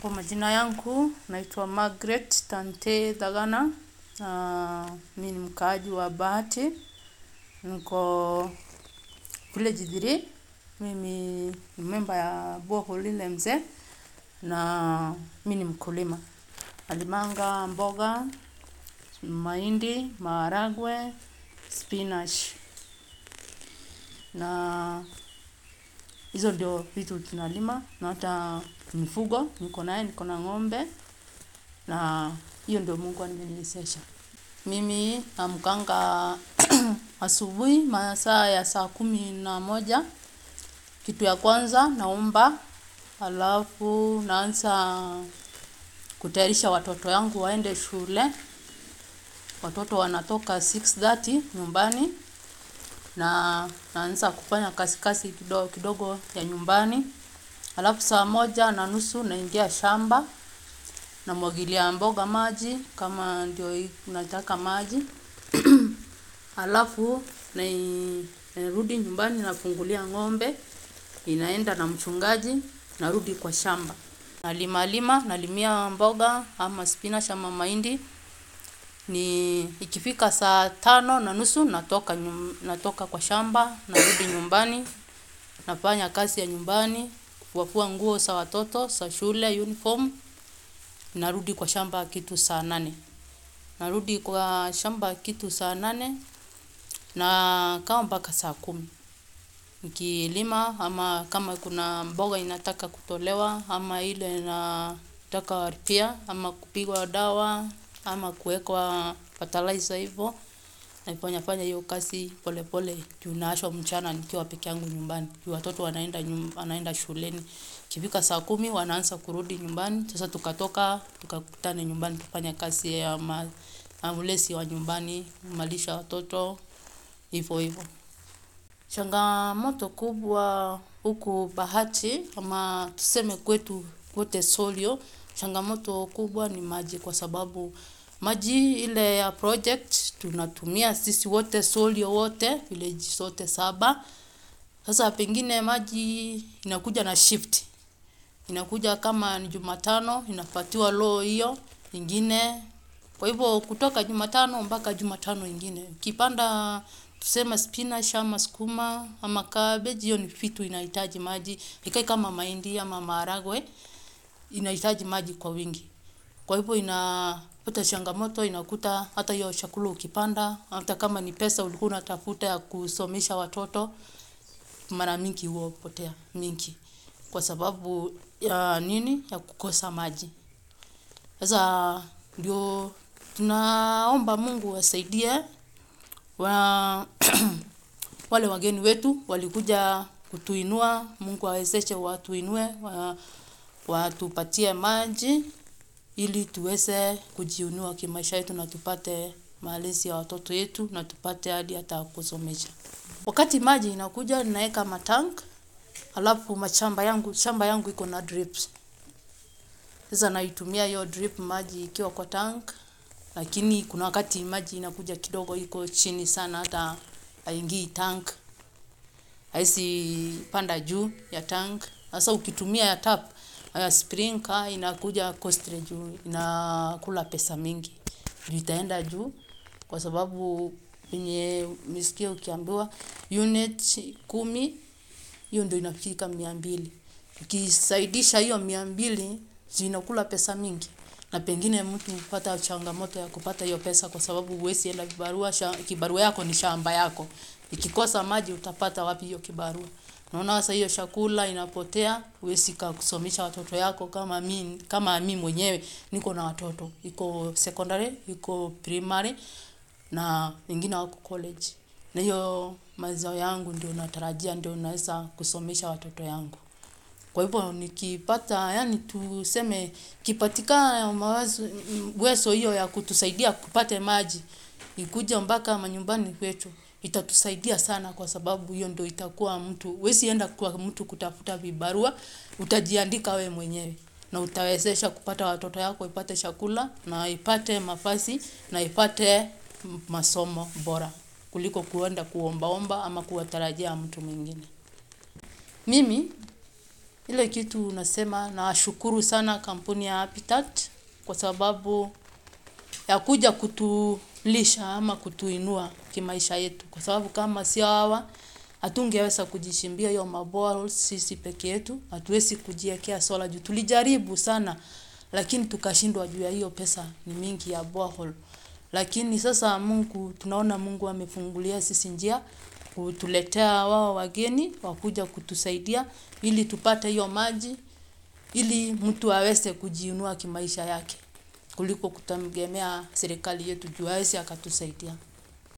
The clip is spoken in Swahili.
Kwa majina yangu, naitwa Margaret Tante Dhagana. Mi ni mkaaji wa Bahati. Niko kule Githiri. Mimi ni memba ya borehole ile mzee. Na mi ni mkulima. Nalimanga mboga, mahindi, maharagwe, spinach. Na hizo ndio vitu tunalima. Na hata mifugo, niko naye, niko na ng'ombe. Na hiyo ndio Mungu ameniwezesha. Mimi naamkanga asubuhi masaa ya saa kumi na moja. Kitu ya kwanza naomba halafu naanza kutayarisha watoto yangu waende shule. Watoto wanatoka 6:30 nyumbani na naanza kufanya kazi kazi kidogo kidogo ya nyumbani. Halafu saa moja na nusu naingia shamba namwagilia mboga maji kama ndio nataka maji. Halafu narudi nyumbani nafungulia ng'ombe, inaenda na mchungaji, narudi kwa shamba. Nalima lima, nalimia mboga ama spinach ama mahindi. Ni ikifika saa tano na nusu natoka natoka kwa shamba, narudi nyumbani, nafanya kazi ya nyumbani, kufua nguo za watoto, za shule, uniform, narudi kwa shamba kitu saa nane. Narudi kwa shamba kitu saa nane nakaa mpaka saa kumi. Nikilima ama kama kuna mboga inataka kutolewa ama ile inataka repair ama kupigwa dawa ama kuwekwa fertilizer hivo. Naifanya fanya hiyo kazi pole pole juu naachwa mchana nikiwa peke yangu nyumbani. Juu watoto wanaenda shuleni. Ikifika saa kumi wanaanza kurudi nyumbani. Sasa tukatoka, tukakutane nyumbani tufanye kazi ya ulezi wa nyumbani, kumalisha watoto, hivo hivo. Changamoto kubwa huku Bahati ama tuseme kwetu kwote Solio. Changamoto kubwa ni maji kwa sababu maji ile ya project tunatumia sisi wote Solio wote, village zote saba. Sasa pengine maji inakuja na shift. Inakuja kama ni jumatano, inapatiwa low hiyo, ingine. Kwa hivyo kutoka jumatano mpaka jumatano ingine. Ukipanda tuseme spinach ama sukuma ama cabbage, hiyo ni vitu inahitaji maji. Haikai kama mahindi ama maharagwe, inahitaji maji kwa wingi. Kwa hivyo inapata changamoto, inakuta hata hiyo chakula ukipanda. Hata kama ni pesa ulikuwa unatafuta ya kusomesha watoto, mara mingi huwa hupotea mingi. Kwa sababu ya nini? Ya kukosa maji. Sasa ndio tunaomba Mungu asaidie. Wale wageni wetu walikuja kutuinua. Mungu awezeshe watuinue, watupatie maji ili tuweze kujiinua kimaisha yetu na tupate malezi ya watoto yetu na tupate hadi hata kusomesha. Wakati maji inakuja naeka matank, halafu mashamba yangu, shamba yangu iko na drips. Sasa naitumia hiyo drip maji ikiwa kwa tank, lakini kuna wakati maji inakuja kidogo iko chini sana hata haingii tank, haiwezi panda juu ya tank. Sasa ukitumia ya tap, ya sprinkler inakuja costly juu, inakula pesa mingi. Juu itaenda juu kwa sababu venye umesikia ukiambiwa unit kumi, hiyo ndio inafika mia mbili. Ukisaidisha hiyo mia mbili, si inakula pesa mingi. Na pengine mtu hupata changamoto ya kupata hiyo pesa kwa sababu huwezi enda kibarua, kibarua yako ni shamba yako. Ikikosa maji utapata wapi hiyo kibarua. Unaona sasa hiyo chakula inapotea, huwezi kusomesha watoto yako kama mimi, kama mimi mwenyewe niko na watoto. Iko secondary, iko primary na wengine wako college. Na hiyo mazao yangu ndio natarajia ndio naweza kusomesha watoto yangu. Kwa hivyo nikipata, yaani tuseme ikipatikana mawazo uwezo hiyo ya kutusaidia tupate maji. Ikuje mpaka manyumbani kwetu. Itatusaidia sana kwa sababu hiyo ndio itakuwa mtu. Huwezi enda kwa mtu kutafuta vibarua, utajiandika wewe mwenyewe. Na utawezesha kupata watoto yako, ipate chakula, na ipate mavazi, na ipate masomo bora. Kuliko kuenda kuomba omba ama kuwatarajia mtu mwingine. Mimi Ile kitu nasema nashukuru sana kampuni ya Habitat kwa sababu ya kuja kutulisha ama kutuinua kimaisha yetu. Kwa sababu kama sio hawa, hatungeweza kujichimbia hiyo maboreholes sisi peke yetu, hatuwezi kujiekea solar juu. Tulijaribu sana, lakini tukashindwa juu ya hiyo pesa ni mingi ya borehole. Lakini sasa Mungu, tunaona Mungu amefungulia sisi njia, kutuletea wao wageni, wakuja kutusaidia, ili tupate hiyo maji, ili mtu aweze kujiinua kimaisha yake. Kuliko kutegemea serikali yetu juu hawezi akatusaidia.